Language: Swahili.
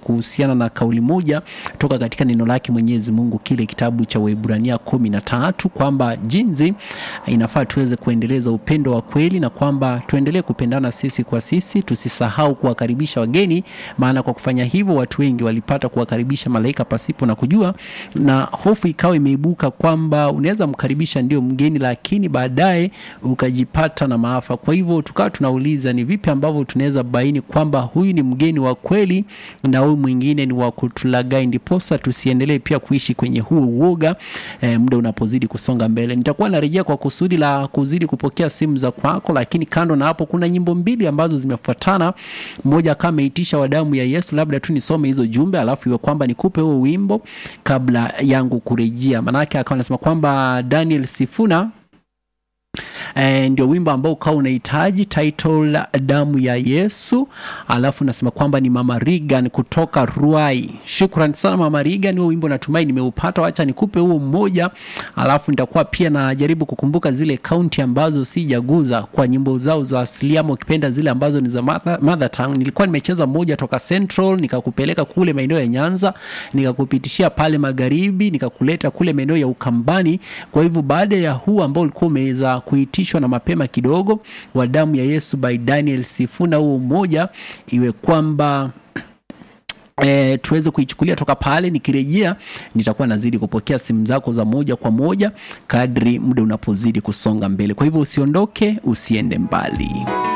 kuhusiana na kauli moja toka katika neno lake Mwenyezi Mungu, kile kitabu cha Waebrania kumi na tatu kwamba jinsi inafaa tuweze kuendeleza upendo wa kweli na kwamba tuendelee kupendana sisi kwa sisi, tusisahau kuwakaribisha wageni, maana kwa kufanya hivyo watu wengi walipata kuwakaribisha malaika pasipo na kujua, na hofu ikawa imeibuka kwamba unaweza mkaribisha ndio mgeni, lakini baadaye ukajipata na maafa. Kwa hivyo tukawa tunauliza ni vipi ambavyo tunaweza baini kwamba huyu ni mgeni wa kweli na huyu mwingine ni wa kutulagai, ndiposa tusiendelee pia kuishi kwenye huo uoga e, muda unapozidi kusonga mbele. Nitakuwa narejea kwa kusudi la kuzidi kupokea simu za kwako, lakini kando na hapo kuna nyimbo mbili ambazo zimefuatana. Mmoja kama ameitisha wa damu ya Yesu, labda tu nisome hizo jumbe alafu iwe kwamba nikupe huo wimbo kabla yangu kurejea, manake akawa anasema kwamba Daniel Sifuna E, ndio wimbo ambao ukawa unahitaji title damu ya Yesu, alafu nasema kwamba ni Mama Regan kutoka Ruai. Shukrani sana Mama Regan, huo wimbo natumai nimeupata. Wacha nikupe huo mmoja, alafu nitakuwa pia najaribu kukumbuka zile kaunti ambazo sijaguza kwa nyimbo zao za asili, ama ukipenda zile ambazo ni za mother, mother tongue. Nilikuwa nimecheza moja toka Central, nikakupeleka kule maeneo ya Nyanza, nikakupitishia pale magharibi, nikakuleta kule maeneo ya Ukambani. Kwa hivyo baada ya huu ambao ulikuwa umeweza kuitishwa na mapema kidogo wa damu ya Yesu by Daniel Sifuna, huo mmoja iwe kwamba E, tuweze kuichukulia toka pale. Nikirejea nitakuwa nazidi kupokea simu zako za moja kwa moja kadri muda unapozidi kusonga mbele. Kwa hivyo usiondoke, usiende mbali.